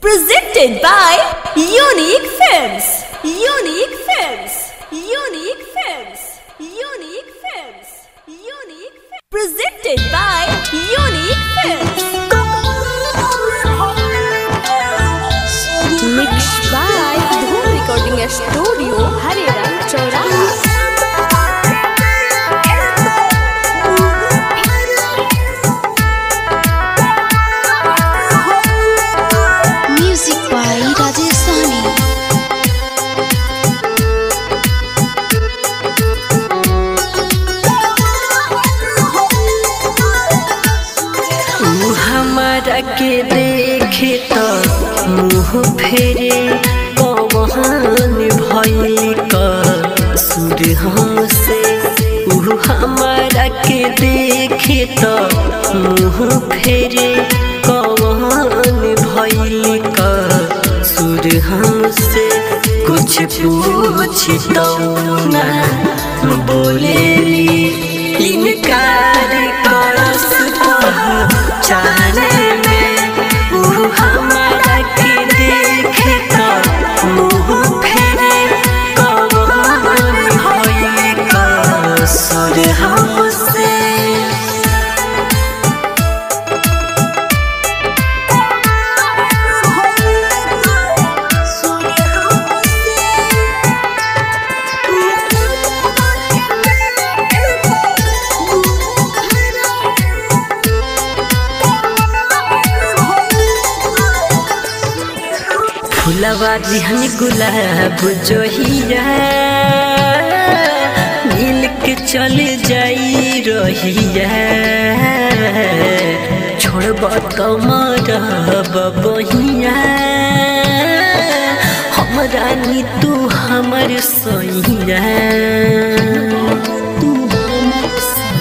Presented by Unique Films. Unique Films. Unique Films. Unique Films. Unique Films. Presented by Unique Films. Mixed by Dhoom Recording Studio, Hariram Chauraha. Music by Rajesh Sahni. ऊ हमारा के देखे तो मुँह फेरे पवन भइल क सुर से ऊ हमारा के देखे तो मुँह फेरे पवन भइल क सुर से कुछ पूछ तो ना बोलेली इनकार करस पहचाने में ऊ हमारा के देखे तो मुँह फेरे कवन भइल कसुर हमसे फुलवा दिहन गुलाब जोहिया मिल के चल जाई रहिया छोड़ब तो मरब बहिया हमरा नी तू हमर सैया तू हमर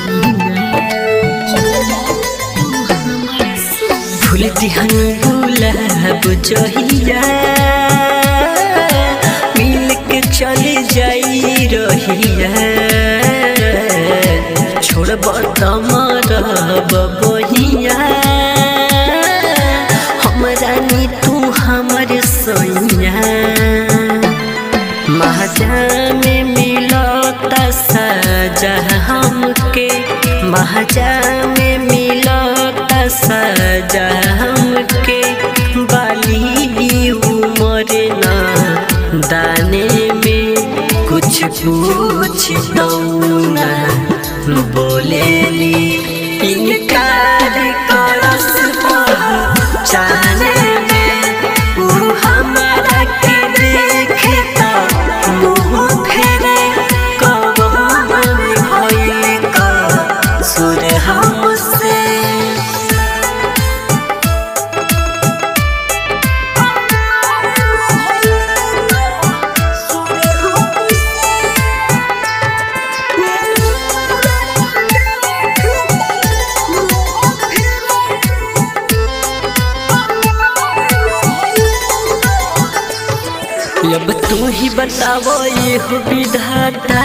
फूल दिहन गुलाब जहिया मिल के चल जाई रहिया छोड़ब त मरब बहिया हमरा नी तू हमर सैया महाजा में मिलता सजा हमके महाजा में मिलता सजा हमके बाली उमर ना दाने में कुछ पूछ तो ना बोलेली इनकार करस पहचाने में ऊ हमारा के देखे तो मुँह फेरे कवन भइल कसुर हमसे अब तू ही बतावो ये हो विधाता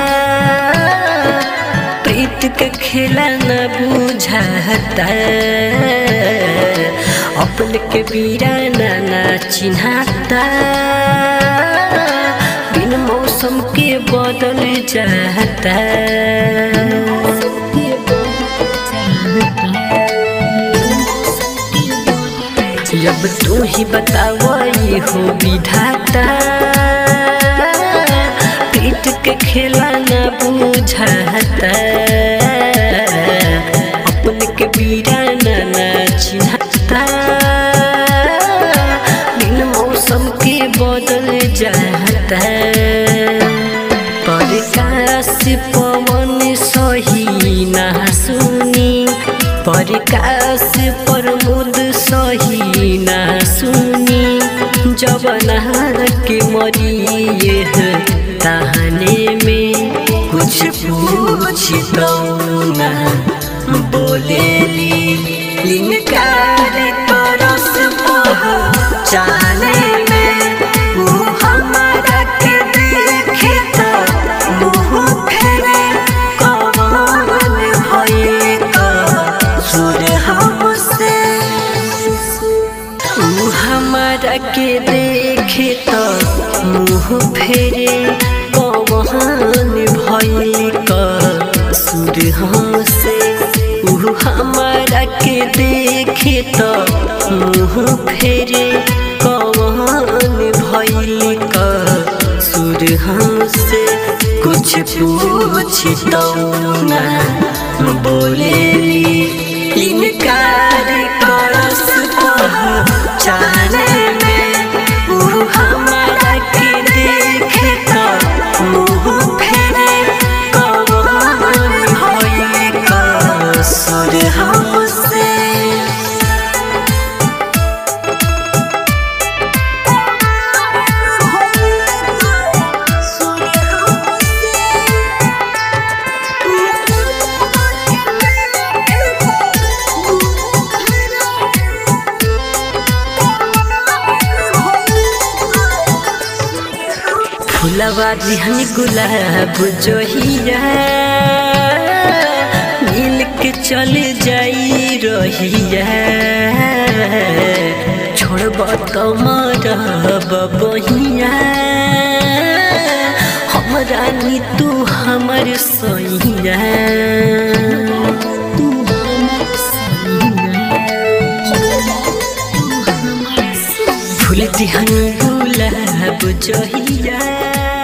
प्रीत के खेला न बुझाता अपन के बीराना न चिन्हाता बिन मौसम के बदल जाता जब तू ही बताओ ये हो विधाता पीट के खेला न बुझाता अपन के बीराना न चिन्हता बिन मौसम के बदल जाता प्रकाश पवन सही ना सुनी प्रकाश प्रमोद सही ना सुनी जबना के मरिए ताहने में कुछ पूछ तो ना बोलेली इनकार करस पहचाने में ऊ हमारा के देखे तो मुँह फेरे कवन भइल कसुर हमसे हमारा के देखे तो मुँह फेरे कौन भैली का सुर हमसे ऊ हमारा के देखे तो मुँह फेरे कौन भैली का सुर हमसे कुछ पूछ तो ना बोलेली इनकार करस चाहने में ऊ हमारा के देखे तो मुँह फेरे कौन भइल कसुर हमसे फुलवा जिहन गुलाब जोहिया मिल के चल जाई रहिया छोड़ब तो मरब बहिया हमरा नी तू हमर सैया तू हमर सैया फूल दिहन गुलाब जहिया